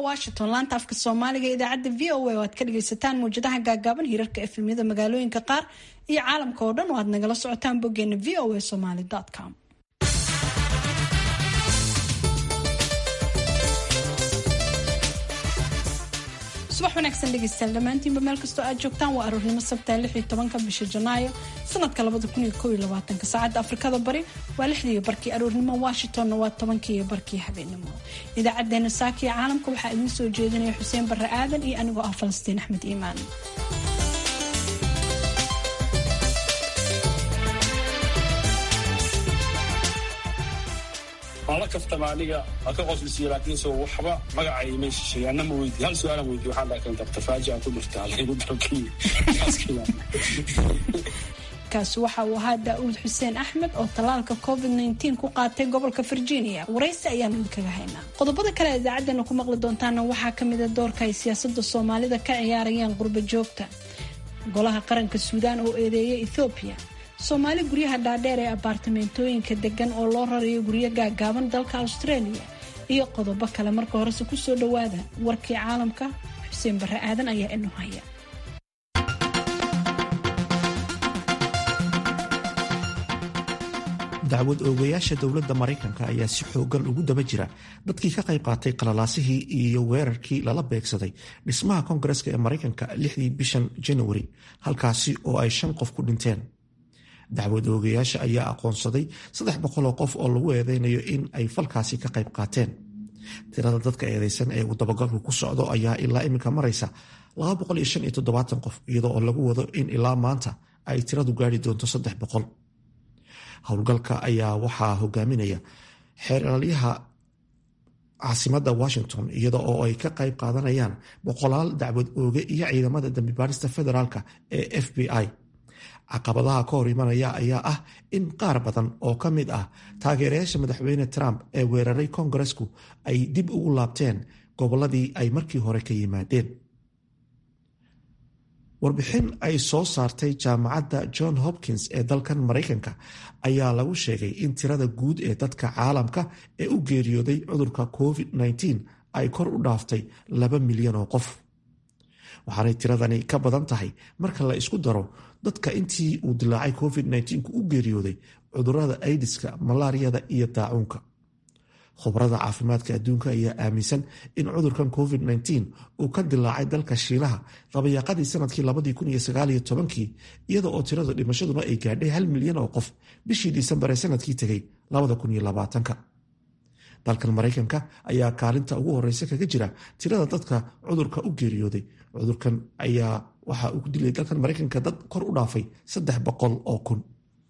washington laanta afka soomaaliga idaacadda v o a oo aad ka dhagaysataan mawjadaha gaagaaban hirarka efemyada magaalooyinka qaar iyo caalamka oo dhan oo aad nagala socotaan boggeena v o a somaly com subax wanaagsan dhegeystayaal dhammaantiinba meel kastoo aad joogtaan waa aroornimo sabtaa lix iyo tobanka bisha janaayo sanadka labada kun iyo kow iyo labaatanka saacadda afrikada bari waa lixdii barkii aroornimo washingtonna waa tobankii iyo barkii habeenimo idaacadeena saaka iyo caalamka waxaa idiin soo jeedinaya xuseen barre aadan iyo anigoo ah falastiin axmed iimaan waan la kaftama aniga waa ka qoslisiiya laakiin soo waxba magacay meesha sheegaana ma weydiin hal su-aalan weydiin waxaan dhahay kanta tafaaji aan ku dhirtaa laygu dalkii kaasi waxa uu ahaa daa'uud xuseen axmed oo tallaalka covid nteen ku qaatay gobolka virginia waraysi ayaanu idinkaga haynaa qodobada kale ee idaacaddeenna ku maqli doontaana waxaa ka mida doorka ay siyaasadda soomaalida ka ciyaarayaan qurba joogta golaha qaranka suudaan oo eedeeyay ethoobiya soomaali guryaha dhaadheer ee abaartameentooyinka degan oo loo rarayo guryo gaagaaban dalka australia iyo qodobo kale marka horese kusoo dhowaada warkii caalamka xuseen barre aadan ayaa inu haya dacwad oogayaasha dowladda maraykanka ayaa si xoogan ugu daba jira dadkii ka qayb qaatay qalalaasihii iyo weerarkii lala beegsaday dhismaha koongareska ee maraykanka lixdii bishan januari halkaasi oo ay shan qof ku dhinteen dacwad oogayaasha ayaa aqoonsaday saddex boqoloo qof oo lagu eedeynayo in ay falkaasi ka qayb qaateen tirada dadka eedeysan ee uu dabagalku ku socdo ayaa ilaa iminka maraysa qof iyadoo oo lagu wado in ilaa maanta ay tiradu gaari doonto saddex boqol howlgalka ayaa waxaa hogaaminaya xeeralyaha caasimada washington iyada oo ay ka qayb qaadanayaan boqolaal dacwad ooge iyo ciidamada dambibaarista federaalka ee f b i caqabadaha ka hor imanaya ayaa ah in qaar badan oo ka mid ah taageerayaasha madaxweyne trump ee weeraray kongaresku ay dib ugu laabteen gobolladii ay markii hore ka yimaadeen warbixin ay soo saartay jaamacadda john hopkins ee dalkan maraykanka ayaa lagu sheegay in tirada guud ee dadka caalamka ee u geeriyooday cudurka covid-19 ay kor u dhaaftay laba milyan oo qof waxaanay tiradani ka badan tahay marka la isku daro dadka intii uu dilaacay covid-19 u geeriyooday cudurada aidiska malaariyada iyo daacuunka khubrada caafimaadka adduunka ayaa aaminsan in cudurkan covid-19 uu ka dilaacay dalka shiinaha qabayaaqadii sanadkii kii iyada oo tirada dhimashaduna ay gaadhay hal milyan oo qof bishii disembar ee sanadkii tegay dalkan maraykanka ayaa kaalinta ugu horeysa kaga jira tirada dadka cudurka u geeriyooday cudurkan ayaa waxa uu ku dilay dalkan maraykanka dad kor u dhaafay saddex boqol oo kun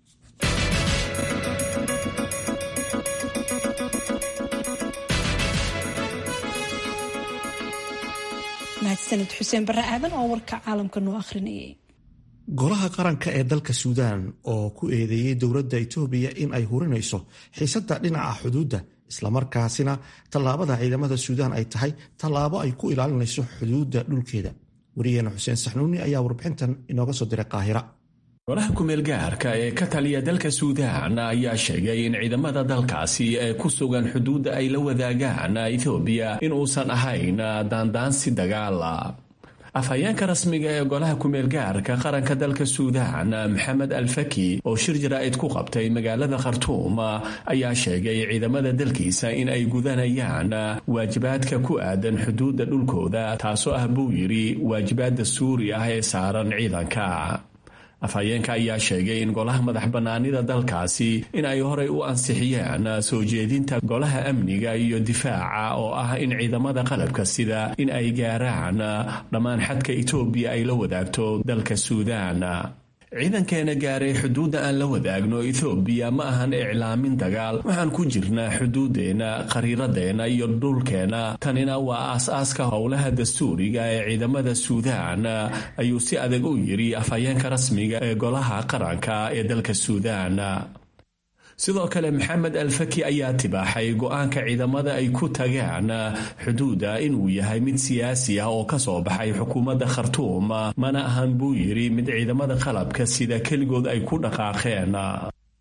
mahadsanid xuseen barre aadan oo warka caalamka noo akhrinayay golaha qaranka ee dalka suudaan oo ku eedeeyey dowladda itoobiya in ay hurinayso xiisadda dhinaca xuduudda islamarkaasina tallaabada ciidamada suudaan ay tahay tallaabo ay ku ilaalinayso xuduudda dhulkeeda wariyeena xuseen saxnuuni ayaa warbixintan inooga soo diray qaahira golaha kumeel gaarka ee ka taliya dalka suudaan ayaa sheegay in ciidamada dalkaasi ee ku sugan xuduudda ay la wadaagaan ethoobiya in uusan ahayn daandaansi dagaala afhayeenka rasmiga ee golaha kumeel gaarka qaranka dalka suudaan maxamed alfaki oo shir jaraa'id ku qabtay magaalada khartuum ayaa sheegay ciidamada dalkiisa in ay gudanayaan waajibaadka ku aadan xuduudda dhulkooda taasoo ah buu yidhi waajibaad dastuuri ah ee saaran ciidanka afhayeenka ayaa sheegay in golaha madax bannaanida dalkaasi in ay horay u ansixiyeen soo jeedinta golaha amniga iyo difaaca oo ah in ciidamada qalabka sida in ay gaaraan dhammaan xadka itoobiya ay la wadaagto dalka suudaan ciidankeena gaaray xuduudda aan la wadaagno ethoobiya ma ahan iclaamin dagaal waxaan ku jirnaa xuduuddeenna khariiradeenna iyo dhulkeenna tanina waa aas-aaska howlaha dastuuriga ee ciidamada suudaan ayuu si adag u yidhi afhayeenka rasmiga ee golaha qaranka ee dalka suudaan sidoo kale maxamed alfaki ayaa tibaaxay go-aanka ciidamada ay ku tagaan xuduudda inuu yahay mid siyaasi ah oo ka soo baxay xukuumadda khartuum mana ahan buu yidhi mid ciidamada qalabka sida keligood ay ku dhaqaaqeen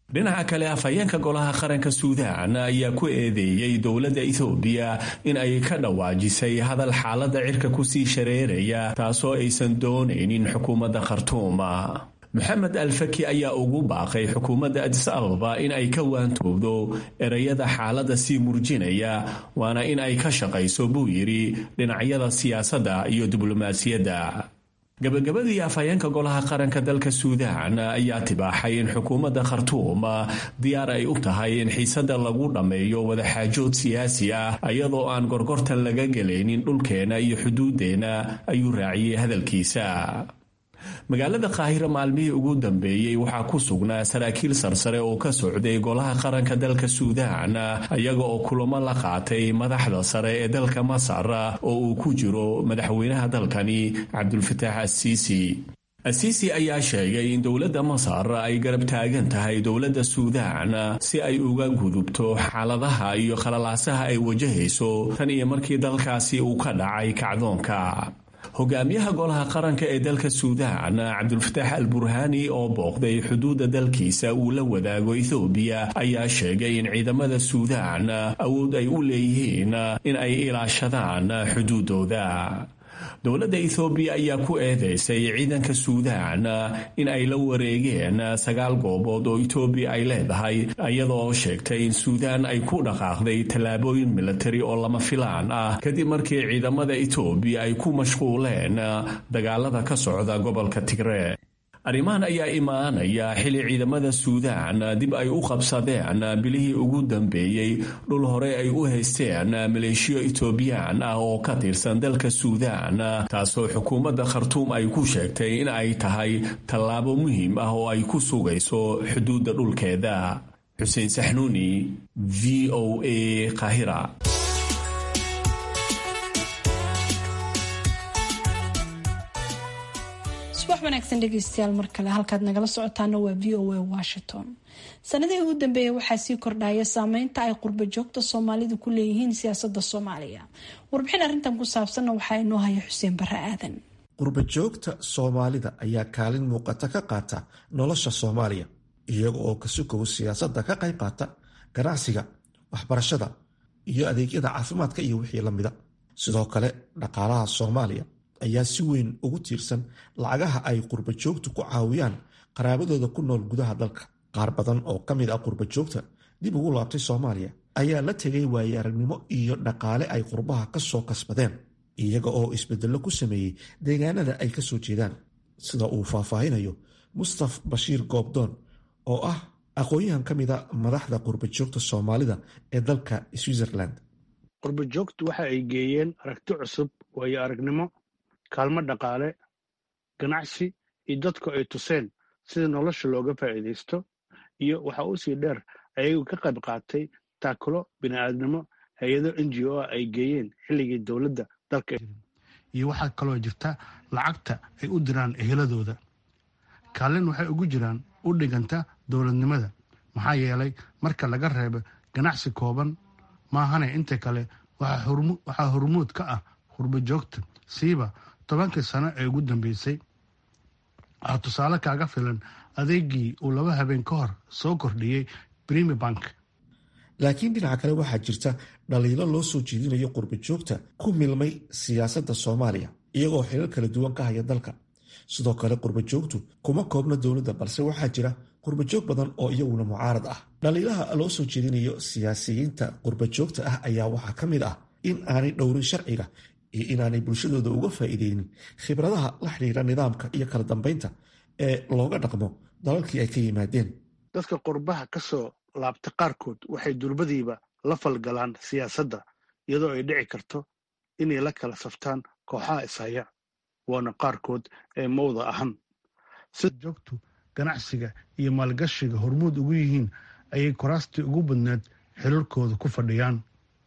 dhinaca kale afhayeenka golaha qaranka suudaan ayaa ku eedeeyey dowladda ethoobiya in ay ka dhawaajisay hadal xaaladda cirka kusii shareeraya taasoo aysan doonaynin xukuumadda khartuuma moxamed alfaki ayaa ugu baaqay xukuumadda adis ababa in ay ka waantowdo ereyada xaaladda sii murjinaya waana in ay ka shaqayso buu yidhi dhinacyada siyaasadda iyo diblomaasiyadda gabagabadii afhayeenka golaha qaranka dalka suudaan ayaa tibaaxay in xukuumadda khartuum diyaar ay u tahay in xiisadda lagu dhammeeyo wadaxaajood siyaasi ah iyadoo aan gorgortan laga gelaynin dhulkeena iyo xuduuddeenna ayuu raaciyey hadalkiisa magaalada qaahira maalmihii ugu dambeeyey waxaa ku sugnaa saraakiil sarsare oo ka socday golaha qaranka dalka suudaan iyaga oo kulamo la qaatay madaxda sare ee dalka masar oo uu ku jiro madaxweynaha dalkani cabdulfataax asiisi asiisi ayaa sheegay in dowladda masar ay garab taagan tahay dowladda suudaan si ay uga gudubto xaaladaha iyo khalalaasaha ay wajahayso tan iyo markii dalkaasi uu ka dhacay kacdoonka hogaamiyaha golaha qaranka ee dalka suudaan cabdulfataax al burhaani oo booqday xuduudda dalkiisa uu la wadaago ethoobiya ayaa sheegay in ciidamada suudaan awood ay u leeyihiin in ay ilaashadaan xuduudooda dowladda ethoobiya ayaa ku eedeysay ciidanka suudaan in ay la wareegeen sagaal goobood oo etoobiya ay leedahay iyadoo sheegtay in suudaan ay ku dhaqaaqday tallaabooyin militari oo lama filaan ah kadib markii ciidamada etoobiya ay ku mashquuleen dagaalada ka socda gobolka tigre arrimahan ayaa imaanaya xili ciidamada suudaan dib ay u qabsadeen bilihii ugu dambeeyey dhul hore ay u haysteen maleeshiyo etoobiyaan ah oo ka tirsan dalka suudaan taasoo xukuumadda khartuum ay ku sheegtay in ay tahay tallaabo muhiim ah oo ay ku sugayso xuduudda dhulkeeda xuseen saxnuuni v o a kahira subax wanaagsan dhegeystayaal mar kale halkaad nagala socotaana waa v o a washington sanadihii ugu dambeeyay waxaa sii kordhaya saameynta ay qurba joogta soomaalidu ku leeyihiin siyaasada soomaaliya warbixin arrintan ku saabsanna waxaa inoo haya xuseen bare aadan qurba joogta soomaalida ayaa kaalin muuqata ka qaata nolosha soomaaliya iyaga oo kasukow siyaasadda ka qayb qaata ganacsiga waxbarashada iyo adeegyada caafimaadka iyo wixii lamida sidoo kale dhaqaalaha soomaaliya ayaa si weyn ugu tiirsan lacagaha ay qurba joogtu ku caawiyaan qaraabadooda ku nool gudaha dalka qaar badan oo ka mid ah qurba joogta dib ugu laabtay soomaaliya ayaa la tegay waaye aragnimo iyo dhaqaale ay qurbaha ka soo kasbadeen iyaga oo isbedello ku sameeyey deegaanada ay ka soo jeedaan sida uu faahfaahinayo mustaf bashiir goobdoon oo ah aqoon-yahan ka mida madaxda qurba joogta soomaalida ee dalka switzerland qurba joogtu waxa ay geeyeen aragti cusub waayo aragnimo kaalmo dhaqaale ganacsi iyo dadku ay tuseen sida nolosha looga faa'iidaysto iyo waxa uu sii dheer ayagu ka qayb qaatay taakulo bini'aadnimo hay-ado n g o ah ay geeyeen xilligii dowladda dalka iyo waxaa kaloo jirta lacagta ay u diraan eheladooda kaalin waxay ugu jiraan u dhiganta dowladnimada maxaa yeelay marka laga reebo ganacsi kooban maahane inta kale waxaa hormuud ka ah qurba joogta siiba tobankii sano ee ugu dambeysay waxaa tusaale kaaga filan adeegii uu laba habeen ka hor soo kordhiyey brimi bank laakiin dhinaca kale waxaa jirta dhaliilo loo soo jeedinayo qurba joogta ku milmay siyaasadda soomaaliya iyagoo xilal kala duwan ka haya dalka sidoo kale qurba joogtu kuma koobna dowladda balse waxaa jira qurba joog badan oo iyaguna mucaarad ah dhaliilaha loo soo jeedinayo siyaasiyiinta qurba joogta ah ayaa waxaa ka mid ah in aanay dhowrin sharciga iyo inaanay bulshadooda uga faa'iideynin khibradaha la xidhiira nidaamka iyo kala dambeynta ee looga dhaqmo dalalkii ay ka yimaadeen dadka qurbaha ka soo laabta qaarkood waxay durbadiiba la falgalaan siyaasadda iyadoo ay dhici karto inay la kala saftaan kooxaha ishaya waana qaarkood ee mawda ahan sida joogtu ganacsiga iyo maalgashiga hormuud ugu yihiin ayay kuraastii ugu badneed xiriirkooda ku fadhiyaan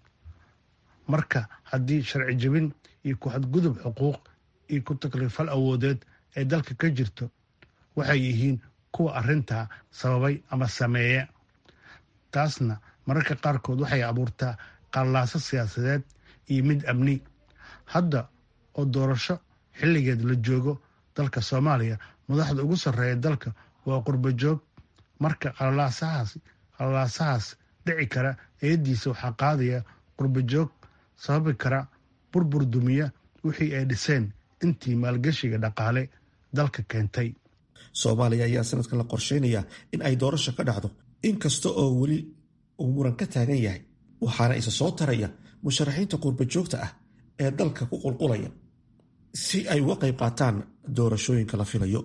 marka haddii sharci jebin iyo ku-xadgudub xuquuq iyo ku takliifal awoodeed ee dalka ka jirto waxay yihiin kuwa arrintaa sababay ama sameeya taasna mararka qaarkood waxay abuurtaa qallaaso siyaasadeed iyo mid amni hadda oo doorasho xilligeed la joogo dalka soomaaliya madaxda ugu sarreeya dalka waa qurba joog marka qalalaasahaas qalalaasahaas dhici kara eediisa waxaa qaadaya qurbajoog sababi kara burbur dumiya wixii ay dhiseen intii maalgashiga dhaqaale dalka keentay soomaaliya ayaa sanadkan la qorsheynayaa in ay doorasho ka dhacdo inkasta oo weli uu muran ka taagan yahay waxaana isa soo taraya musharaxiinta qurbajoogta ah ee dalka ku qulqulaya si ay uga qayb qaataan doorashooyinka la filayo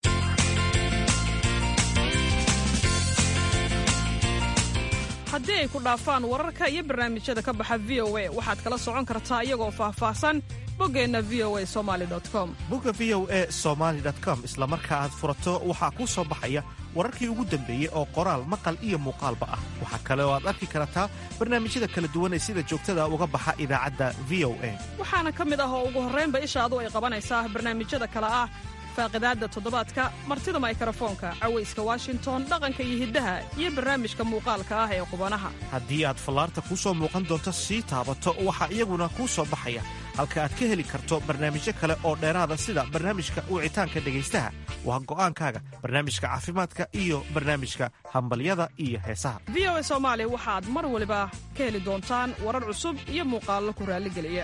haddii ay ku dhaafaan wararka iyo barnaamijyada ka baxa v o a waxaad kala socon kartaa iyagoo faahfaahsan boggeenna v o a somali com bogga v o e somaali com isla marka aad furato waxaa kuu soo baxaya wararkii ugu dambeeyey oo qoraal maqal iyo muuqaalba ah waxaa kale oo aad arki kartaa barnaamijyada kala duwan ee sida joogtada uga baxa idaacadda v o a waxaana ka mid ah oo ugu horraynba ishaadu ay qabanaysaa barnaamijyada kale ah faaqidaadda toddobaadka martida maykarafoonka cawayska washington dhaqanka iyo hiddaha iyo barnaamijka muuqaalka ah ee qubanaha haddii aad fallaarta kuu soo muuqan doonto sii taabato waxaa iyaguna kuu soo baxaya halka aad ka heli karto barnaamijyo kale oo dheeraada sida barnaamijka wicitaanka dhegaystaha waa go'aankaaga barnaamijka caafimaadka iyo barnaamijka hambalyada iyo heesaha v o a soomaali waxaad mar waliba ka heli doontaan warar cusub iyo muuqaallo ku raalligeliya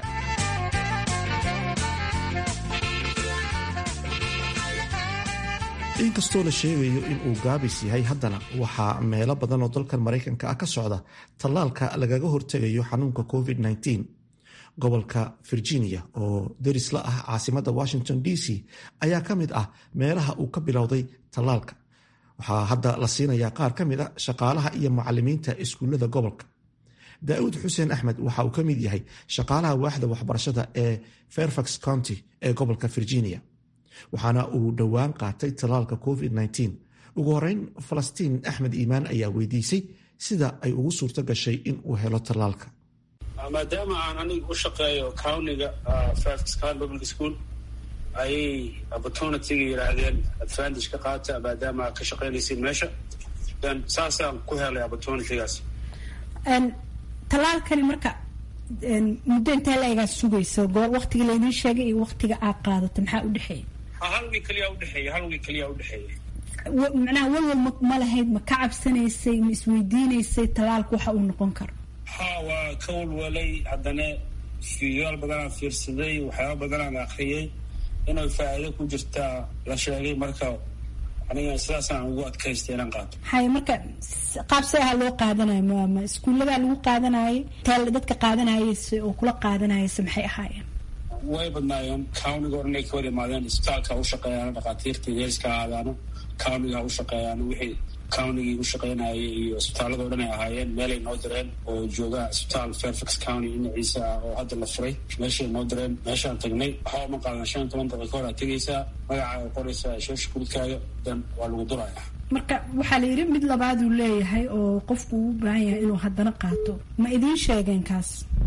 inkastoo la sheegayo in uu gaabis yahay haddana waxaa meelo badan oo dalkan maraykanka ah ka socda tallaalka lagaga hortegayo xanuunka covid-19 gobolka virginia oo deris la ah caasimadda washington d c ayaa ka mid ah meelaha uu ka bilowday tallaalka waxaa hadda la siinayaa qaar ka mid a shaqaalaha iyo macalimiinta iskuullada gobolka daa'uud xuseen axmed waxa uu ka mid yahay shaqaalaha waaxda waxbarashada ee fairfax county ee gobolka virginia waxaana uu dhowaan qaatay tallaalka covid-19 ugu horeyn falastiin axmed iimaan ayaa weydiisay sida ay ugu suurto gashay in uu helo tallaalka maadaama aan aniga u shaqeeyo countiga fairfax county public school ayay opportunityga yidhaahdeen advantage ka qaata maadaama aad ka shaqaynaysiin meesha then saasaan ku helay opportunitygaas tallaalkani marka muddo intee la-egaa sugaysa goor waktiga laydin sheegay iyo waktiga aad qaadato maxaa u dhexeeya hal wiig keliya udhexeeya hal wiig keliya udhexeeya macnaha walwal ma lahayd ma ka cabsanaysay ma isweydiinaysay tallaalku waxa uu noqon karo ha waa ka walwalay haddana fiiyaal badanaan fiirsaday waxyaaba badanaan akriyay inay faa'iido ku jirtaa la sheegay marka aniga sidaasaan ugu adkaystay inaan qaato hay marka qaab see aha loo qaadanayo ma ma iskuulladaa lagu qaadanayay teel dadka qaadanayayse oo kula qaadanayayse maxay ahaayeen way badnaayeen countiga o dhan ay ka wada imaadeen isbitaalka ha u shaqeeyaano dhakhaatiirta heeska ha aadaano countiga ha u shaqeeyaano wixii countigii u shaqeynayay iyo isbitaalada o dhan ay ahaayeen meelay noo direen oo jooga isbitaal fairfax county dhinaciisa ah oo hadda la furay meeshay noo direen meeshaan tagnay waxba ma qaadan shan toban daqiiqo hor aad tegaysaa magacaaga qoraysaa sheesha kubidkaaga dan waa lagu duraya marka waxaa la yidhi mid labaaduu leeyahay oo qofku uu u baahan yahay inuu haddana qaato ma idiin sheegeen kaas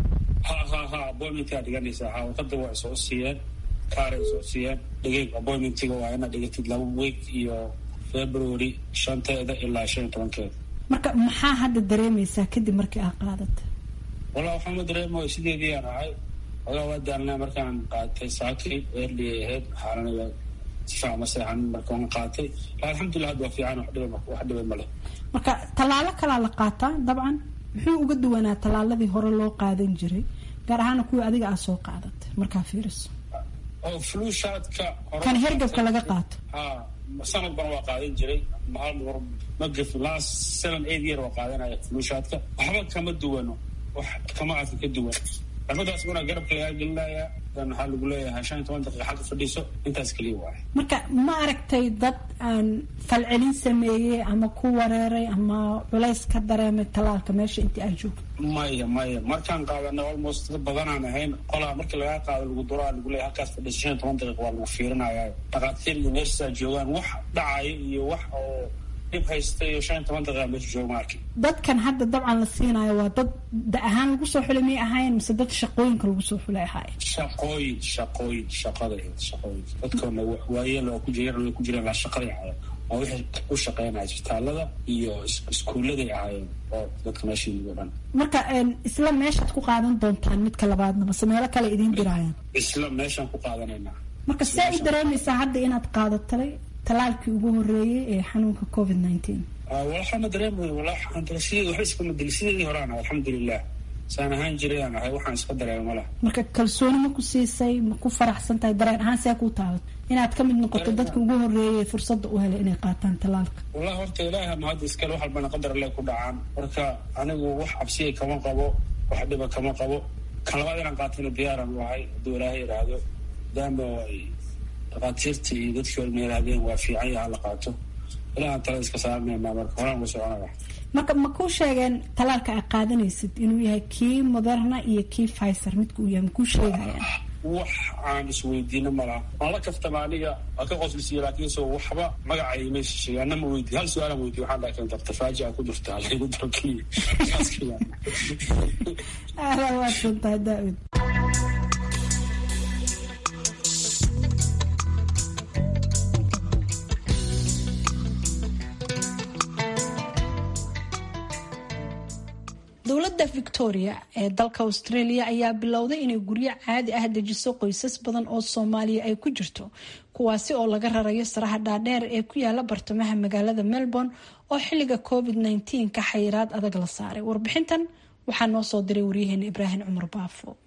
ha ha ha appointmentkaa dhiganaysaa ha warqada waa soo siiyeen kaaray soo siiyeen dhigay appointmentiga waa inaad dhigatid laba week iyo february shanteeda ilaa shan iyo tobankeeda marka maxaa hadda dareemaysaa kadib markii aad qaadata wallah waxaama dareemayo sideedii aan ahay ogaa waa daalnaa markaan qaatay saakay early ahayd xaalana si fiican ma seexanin markaan qaatay alxamdulillah hadda waa fiican wax dhiba wax dhiba ma leh marka tallaalo kalaa la qaataa dabcan muxuu uga duwanaa tallaaladii hore loo qaadan jiray gaar ahaana kuwii adiga aa soo qaadatay markaa fiiriso oo flu shaadka kan hergabka laga qaato ha sanad ban waa qaadan jiray hal mar ma gafin last seven eight year waa qaadanaya flu shaadka waxba kama duwano wax kama arka ka duwan xirmadaas una garabka lagaa gelinaya dan waxaa lagu leeyahay shan iyo toban daqiiqa xagga fadhiiso intaas keliya waaye marka ma aragtay dad aan falcelin sameeyey ama ku wareeray ama culays ka dareemay tallaalka meesha intii aad joogto maya maya markaan qaadana almost dad badanaan ahayn qolaa markii lagaa qaado lagu duraa lagu leeyahay halkaas fadhiiso shan iyo toban daqiiqa waa lagu fiirinaya dhakhaatiir iyo neersaa joogaan wax dhacaya iyo wax oo dhib haysta iyo shan iyo toban daqiiqa meesha jooga ma arkin dadkan hadda dabcan la siinayo waa dad da ahaan lagu soo xulay miyay ahaayeen mise dad shaqooyinka lagu soo xulay ahaayeen shaqooyin shaqooyin shaqada shaqooyin dadkoona waayeel waa ku jireen way ku jireen laa shaqaday ahaayeen waa wixii u shaqeynaya isbitaalada iyo iskuulladay ahaayeen oo dadka meesha yimid oo dhan marka isla meeshaad ku qaadan doontaan midka labaadna mase meelo kale idiin dirayaan isla meeshaan ku qaadanaynaa marka see u dareemaysaa hadda inaad qaadatay talaalkii ugu horeeyey ee xanuunka covid nineteen waxaana dareemay waxba iskama dili sideedii horaan ahay alxamdulilah saan ahaan jiray aan ahay waxaan iska dareema malaha marka kalsooni ma ku siisay ma ku faraxsan tahay dareen ahaan see kuu taabat inaad ka mid noqoto dadka ugu horeeyay fursadda u helay inay qaataan talaalka wallahi horta ilaaha mahadda iskale wax walbana qadar le ku dhacaan marka anigu wax cabsiya kama qabo wax dhiba kama qabo kan labaad inaan qaatayna diyaaran u ahay hadduu ilaahay yidhaahdo maadaama ay dhakhaatiirtii iyo dadkii horma yidhaahdeen waa fiican yaha la qaato ilahan tala iska saarmayna marka horaan uga soconaya marka ma kuu sheegeen talaalka aad qaadanaysid inuu yahay kii moderna iyo kii fiser midka uu yahay makuu sheegayaan wax aan isweydiino malaha waan la kaftama aniga waa ka qoslisiiya laakiin so waxba magacay maysa sheegay anna ma weydiy hal su-aalan weydiy waxaan dhaha keenta tafaajica ku jirta alaygu dalkiy aada waadsantahay daa-ud dowladda victoria ee dalka australia ayaa bilowday inay guryo caadi ah dejiso qoysas badan oo soomaaliya ay ku jirto kuwaasi oo laga rarayo saraha dhaadheer ee ku yaala bartamaha magaalada melbourne oo xiliga covid -19 ka xayiraad adag la saaray warbixintan waxaa noo soo diray waryaheena ibraahim cumar baafo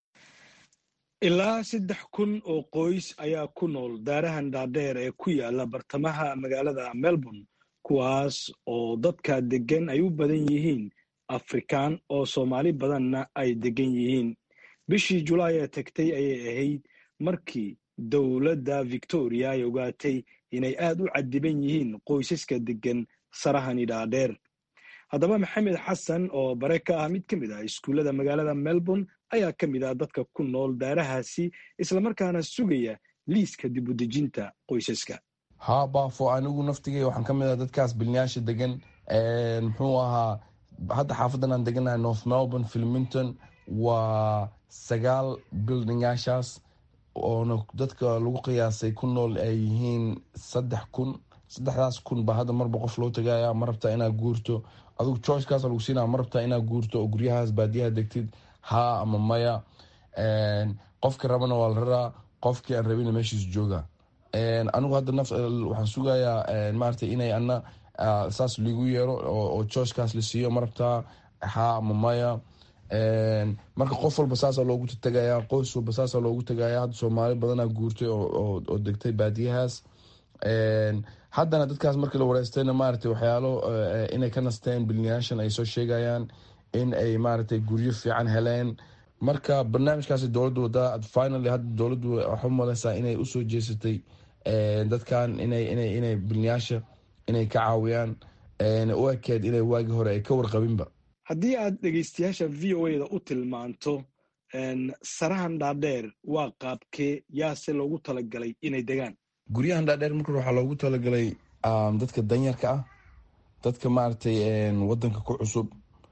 ilaa saddex kun oo qoys ayaa ku nool daarahan dhaadheer ee ku yaala bartamaha magaalada melbourne kuwaas oo dadka degan ay u badan yihiin afrikaan oo soomaali badanna ay degan yihiin bishii julaay ee tagtay ayay ahayd markii dowladda victoria ay ogaatay inay aad u cadiban yihiin qoysaska degan sarahani dhaadheer haddaba maxamed xasan oo bare ka ah mid ka mid ah iskuullada magaalada melbourne ayaa ka mid ah dadka ku nool daarahaasi islamarkaana sugaya liiska dib u dejinta qoysaska haa baafo anigu naftigay waxaan ka mid ah dadkaas bilnayaasha degan muxuu ahaa hadda xaafadan aan deganahay north melbourne filmington waa sagaal buildingaashaas oona dadka lagu qiyaasay ku nool ay yihiin saddex kun saddexdaas kun baa hadda marba qof loo tagaya ma rabtaa inaad guurto adigu choicekaas lagu siinaa ma rabtaa inaad guurto oo guryahaas baadiyaha degtid haa ama maya qofkii rabana waa la raraa qofkii aan rabina meeshiis jooga anigu hadda naf waxaan sugayaa maarata inay ana saas ligu yeero oo choicekaas la siiyo ma rabtaa haa ama maya marka qof walba saasa loogu tagaya qoys walba saasa loogu tagaya hadda soomaali badanaa guurtay oo degtay baadiyahaas haddana dadkaas markii la wareystayna maarata waxyaalo inay ka nasteen bilinayaashan ay soo sheegayaan in ay maaragtay guryo fiican heleen marka barnaamijkaasi dowladdu wadaa finally hadda dowladdu waxu maleysaa inay usoo jeesatay dadkan inay inay inay bilinayaasha inay ka caawiyaan u ekeed inay waagii hore ay ka warqabinba haddii aad dhegeystayaasha v o a da u tilmaanto sarahan dhaadheer waa qaabkee yaase loogu talagalay inay degaan guryahan dhaadheer marka waxaa loogu talagalay dadka danyarka ah dadka maaragtay wadanka ku cusub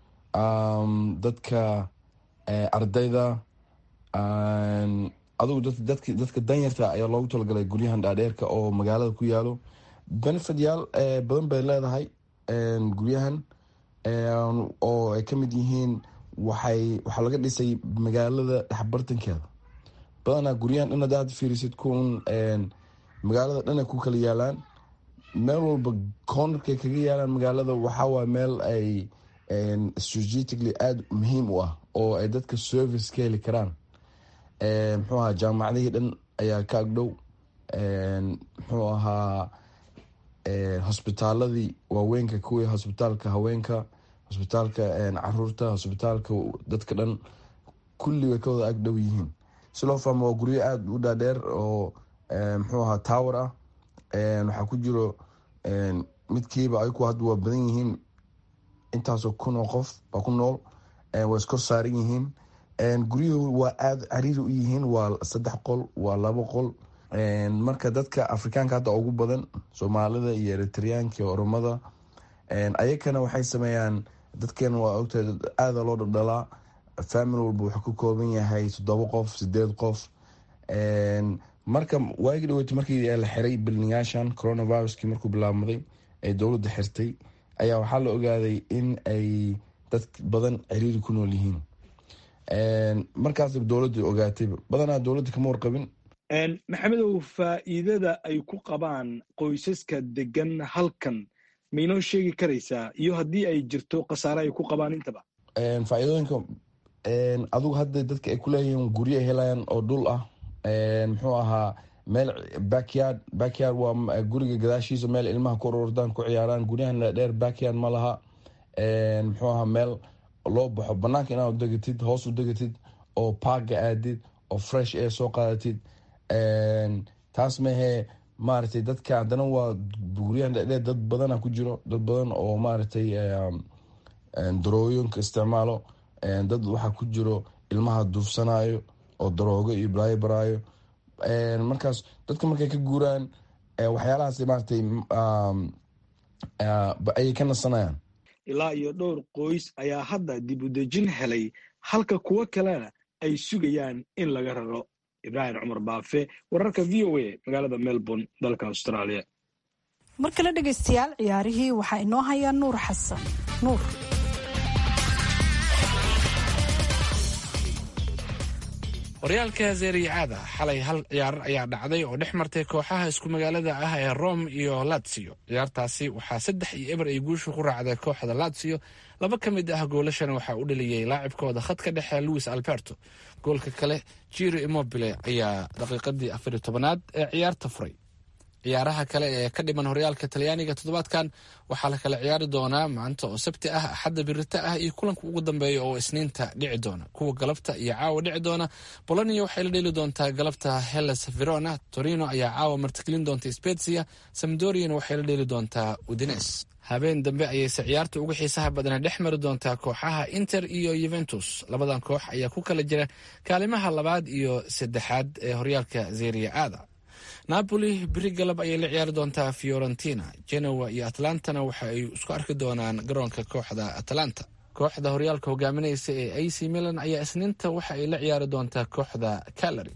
dadka ardayda adugu dadka danyarta ayaa loogu talagalay guryahan dhaadheerka oo magaalada ku yaalo benefityaal badan bay leedahay guryahan oo ay ka mid yihiin waxay waxaa laga dhisay magaalada dhexbartankeeda badanaa guryahan dhan hadaad fiirisid kun magaalada dhan ay ku kala yaalaan meel walba cornerkay kaga yaalaan magaalada waxawaay meel ay strategically aada muhiim u ah oo ay dadka service ka heli karaan muxuu ahaa jaamacadihii dhan ayaa ka agdhow muxuu ahaa hosbitaaladii waaweynka kuwii hosbitaalka haweenka hosbitaalka caruurta hosbitaalka dadka dhan kulli way ka wada agdhow yihiin si loo fahmo waa guryo aada u dhaadheer oo muxuu ahaa tower ah waxaa ku jiro midkiiba ayaku hadda waa badan yihiin intaasoo kun oo qof baa ku nool way iskor saaran yihiin guryuhu waa aada cariiri u yihiin waa saddex qol waa labo qol marka dadka afrikaanka hadda ugu badan soomaalida iyo eritreyaanka iyo oromada ayakana waxay sameeyaan dadkeena waa ogtahay aada loo dhaldhalaa family walba wuxuu ka kooban yahay toddoba qof sideed qof marka waagi dhaweyta markii la xiray bilniyaashan coronaviruskii markuu bilaabmaday ee dowladda xirtay ayaa waxaa la ogaaday in ay dad badan ciriiri ku nool yihiin markaas dowladda ogaatay badanaa dowladda kama warqabin maxamedow faa'iidada ay ku qabaan qoysaska degan halkan maynoo sheegi karaysaa iyo haddii ay jirto khasaare ay ku qabaan intaba faa'iidooyinka adugu hadda dadka ay kuleeyihiin guryo ay helayaan oo dhul ah muxuu ahaa meel backyard backyard waa guriga gadaashiisa meel ilmaha ku ururdaan ku ciyaaraan guryahan dheer backyard ma laha muxuu ahaa meel loo baxo banaanka inaad degatid hoos u degatid oo parka aadid oo fresh air soo qaadatid taas mahee maaragtay dadka haddana waa guryahan dhedheer dad badana ku jiro dad badan oo maaragtay darooyinka isticmaalo dad waxaa ku jiro ilmaha duufsanayo oo daroogo iyo balaayo baraayo markaas dadka markay ka guuraan waxyaalahaas maaragtay ayay ka nasanayaan ilaa iyo dhowr qoys ayaa hadda dib u dejin helay halka kuwo kalena ay sugayaan in laga raro ibraahim cumar baafe wararka v o a magaalada melbourne dalka australia mar kale dhegaystayaal ciyaarihii waxaa inoo hayaa nuur xasan nuur horyaalka zeeriyacaada xalay hal ciyaar ayaa dhacday oo dhex martay kooxaha isku magaalada ah ee rome iyo latsio ciyaartaasi waxaa saddex iyo eber ay guusha ku raacday kooxda latsio laba ka mid ah goolashana waxaa u dhaliyey laacibkooda khadka dhexe louis alberto goolka kale jiro immobile ayaa daqiiqadii afariyo tobanaad ee ciyaarta furay ciyaaraha kale ee ka dhiman horyaalka talyaaniga toddobaadkan waxaa la kala ciyaari doonaa maanta oo sabti ah axadda birita ah iyo kulanka ugu dambeeya oo isniinta dhici doona kuwa galabta iyo caawa dhici doona bolonia waxay la dheeli doontaa galabta hellas verona torino ayaa caawa martigelin doonta spezia samdoriana waxay la dheeli doontaa udines habeen dambe ayayse ciyaarta uga xiisaha badana dhex mari doontaa kooxaha inter iyo yuventus labadan koox ayaa ku kala jira kaalimaha labaad iyo saddexaad ee horyaalka zeria aada napoli beri galab ayay la ciyaari doontaa fiorentina genoa iyo atlantana waxa ay isku arki doonaan garoonka kooxda atlanta kooxda horyaalka hogaaminaysa ee a c milan ayaa isniinta waxa ay la ciyaari doontaa kooxda calary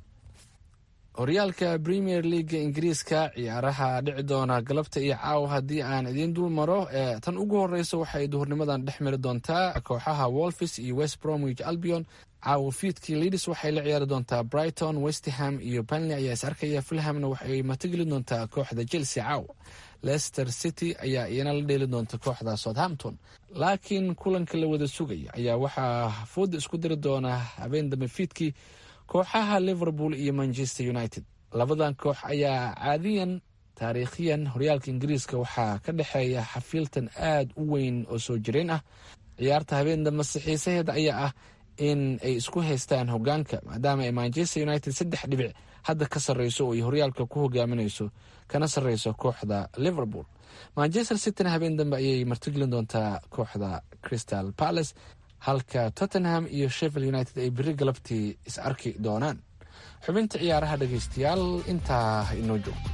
horyaalka premier leaga ingiriiska ciyaaraha dhici doona galabta iyo caawa haddii aan idiin dul maro tan ugu horeysa waxaay duhurnimadan dhex mari doontaa kooxaha wolfis iyo west bromwich albion caawa fiidkii leadis waxay la ciyaari doontaa brighton westham iyo banley ayaa is arkaya fulhamna waxay matigeli doontaa kooxda chelsea caawa leicester city ayaa iyana la dheeli doonta kooxda southampton laakiin kulanka la wada sugaya ayaa waxaa fooda isku diri doona habeen dambe fiidkii kooxaha liverpool iyo manchester united labadan koox ayaa caadiyan taariikhiyan horyaalka ingiriiska waxaa ka dhexeeya xafiiltan aad u weyn oo soo jireen ah ciyaarta habeen dambe sixiisaheeda ayaa ah in ay isku haystaan hogaanka maadaama ay manchester united saddex dhibic hadda ka sarreyso oo ay horyaalka ku hogaaminayso kana sarreyso kooxda liverpool manchester cityna habeen dambe ayay martigelin doontaa kooxda crystal palace halka tottenham iyo sheffield united ay beri galabtii is arki doonaan xubinta ciyaaraha dhegaystayaal intaa inoo joogto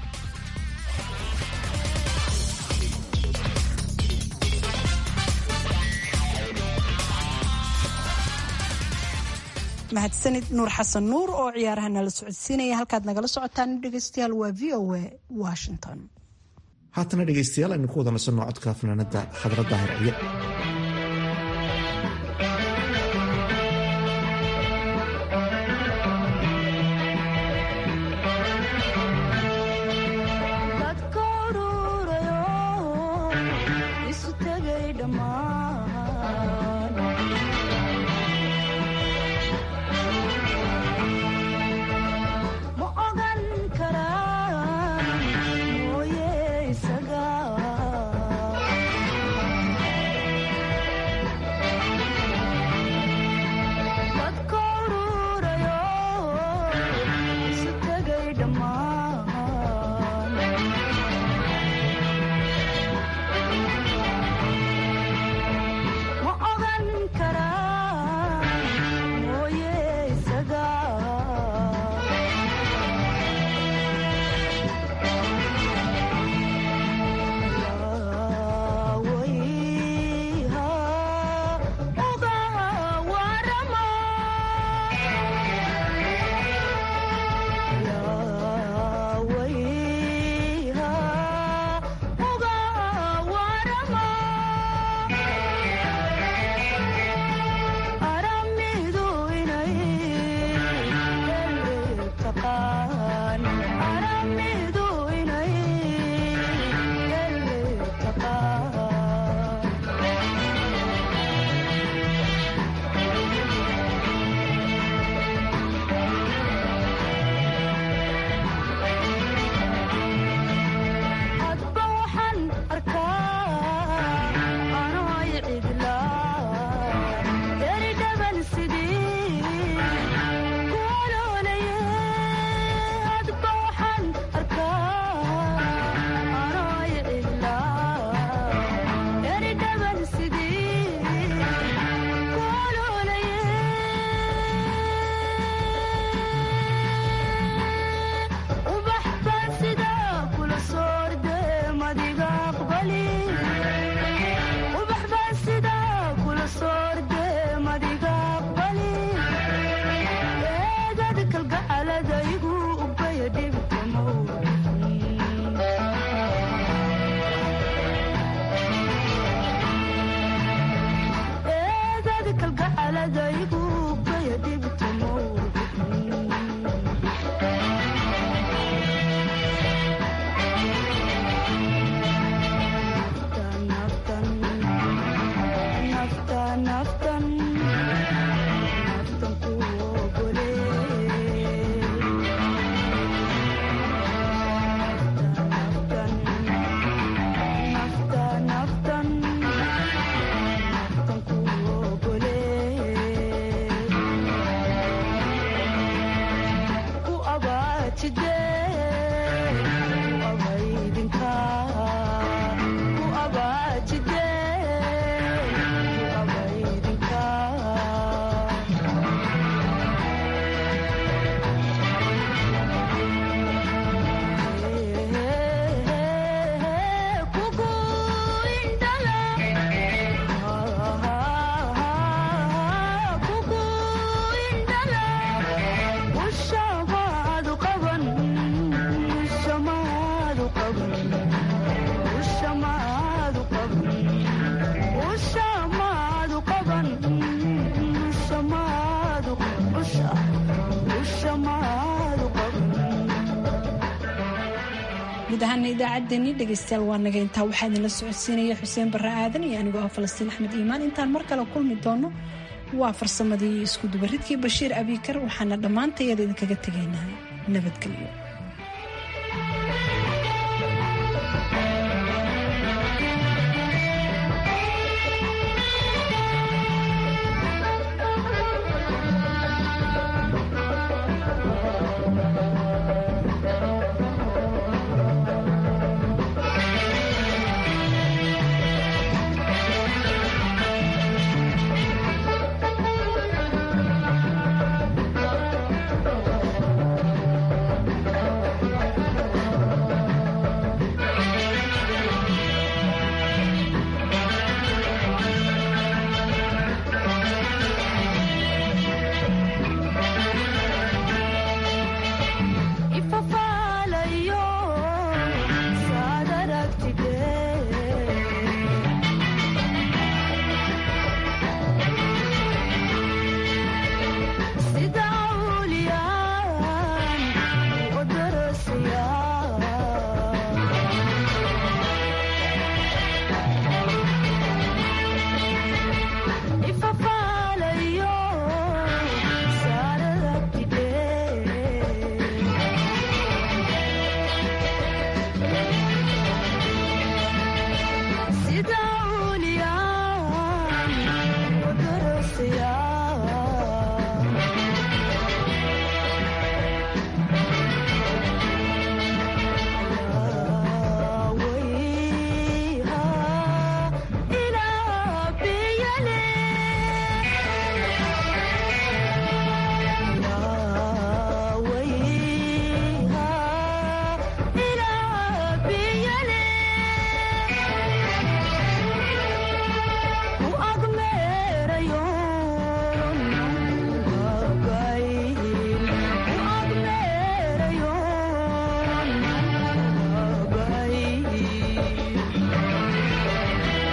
mahadsanid nuur xasan nuur oo ciyaaraha nala socodsiinaya halkaad nagala socotaan dhegaystayaal waa v o a washington haatana dhegaystayaal aynu ku wada nasanno codka fanaanada khadra daahir ciye mooye isaga guud ahaana idaacaddeenii dhegaystayaal waa naga intaa waxaa idinla socodsiinaya xuseen barre aadan iyo anigoo ah falastiin axmed iimaan intaan mar kale kulmi doono waa farsamadii isku dubaridkii bashiir abiikar waxaana dhammaantayada idinkaga tegaynaa nabadgelyo